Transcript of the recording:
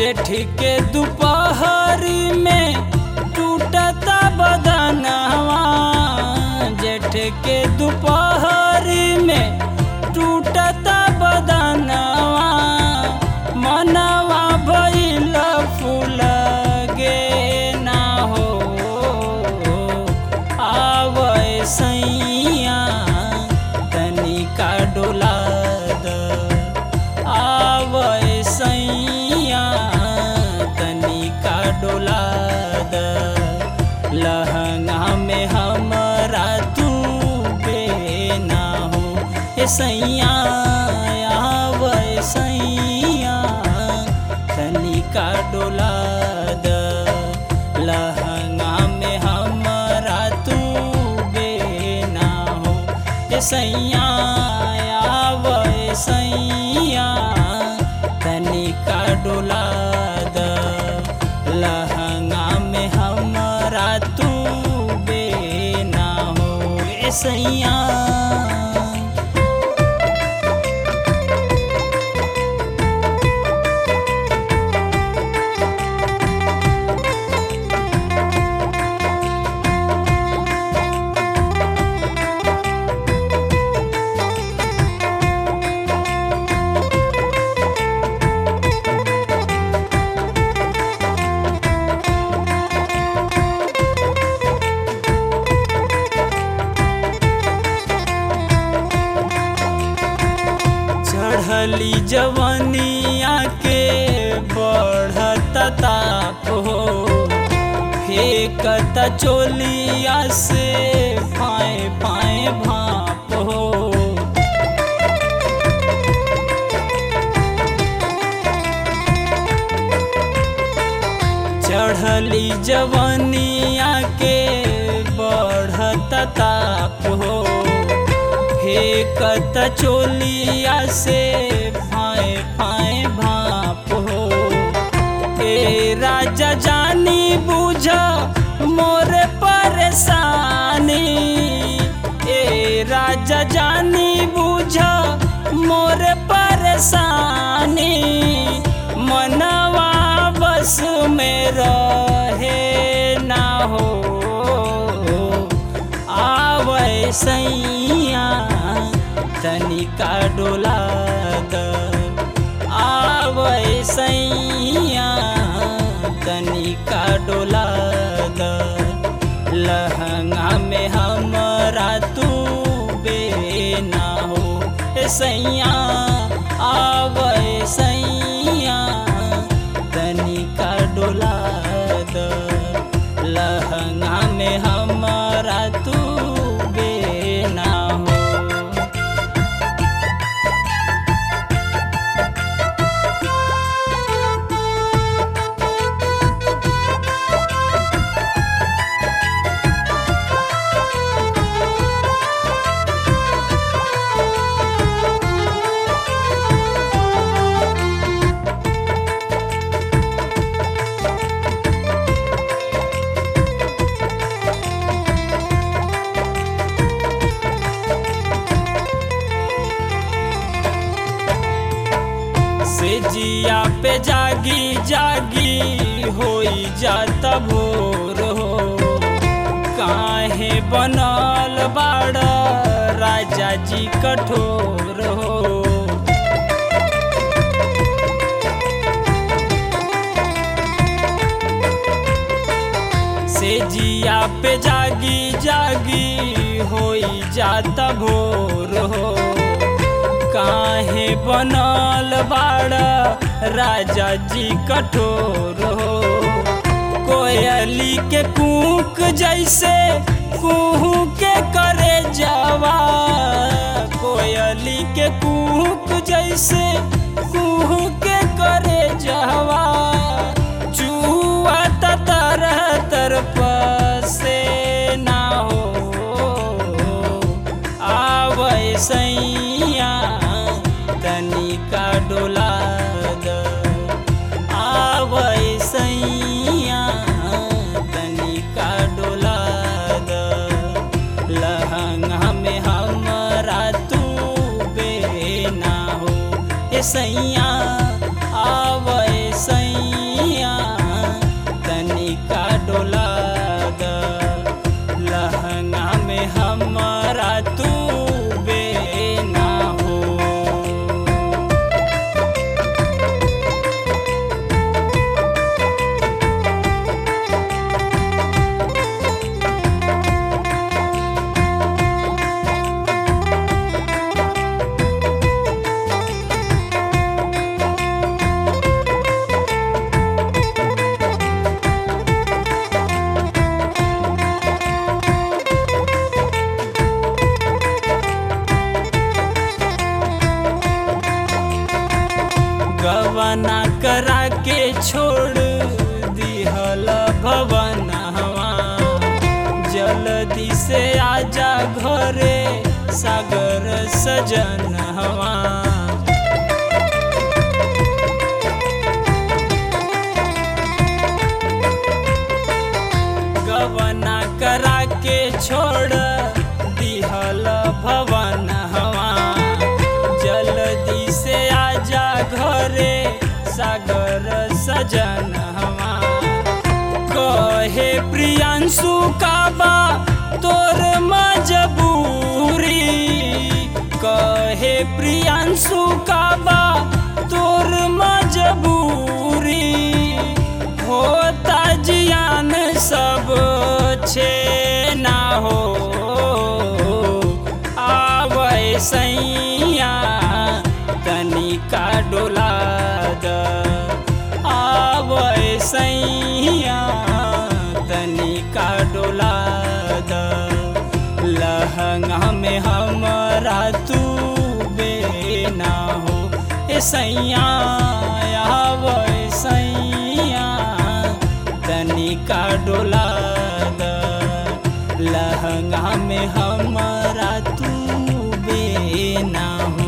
जेठ के दोपहरी में टूटता बदनवा जेठ के दोपहरी में टूटता बदनवा मनवा भइल फूल गे ना हो आवे सैया तनिका डोला द आवे सैया तनिका डोला द लहंगा में हमरा तू बेना हो ए सैया आवे सैया तनिका डोला द लहंगा में हमरा तू बेना हो ए सैया आवे सैया तनिका डोला द लहंगा में हमरा तू बेना हो ए सैया चढ़ली जवनिया के बढ़त ताप हो फेंकत चोलिया से फाए फाए भाप हो चढ़ली जवनिया के बढ़त ताप हो फेंकत चोलिया से फाए फाए भाप हो ए राजा जानी बुझ मोरे परेशानी ए राजा जानी बुझ मोरे परेशानी मनवा बस में रहे ना हो आवे सैया तनिका डोला द आवे सैया तनिका डोला द लहंगा में हमरा तू बेना हो ए सैया आवे सैया तनिका डोला द लहंगा में हमरा तू बेना हो से जिया पे जागी जागी होई जाता भोर हो काहे बनल बाड़ राजा जी कठोर हो से जिया पे जागी जागी होई जाता भोर हो काहे बनल बाड़ राजा जी कठोर हो कोयली के कूक जैसे कुहू के करे जावा कोयली के कूक जैसे कुहू के करे जावा चुआ तरह तरफ से ना हो आवे सैया तनिका डोला द आवे सैया तनिका डोला द लहंगा में हमरा तू बेना हो ए सैया आवे सैया गवना करा के छोड़ दिहल भवन हवा जल्दी से आजा घरे सागर सजन हवा गवना करा के छोड़ दिहल भवन हवा जल्दी से आजा घरे सागर सजन हवा कहे प्रियांशु काबा तोर मजबूरी कहे प्रियांशु काबा तोर मजबूरी होता जियान सब छे ना हो आवे सैया तनिका डोला द आवे सैया तनिका डोला द लहंगा में हमरा तू बेना हो ए सैया आवे सैया तनिका डोला द लहंगा में हमरा तू बेना हो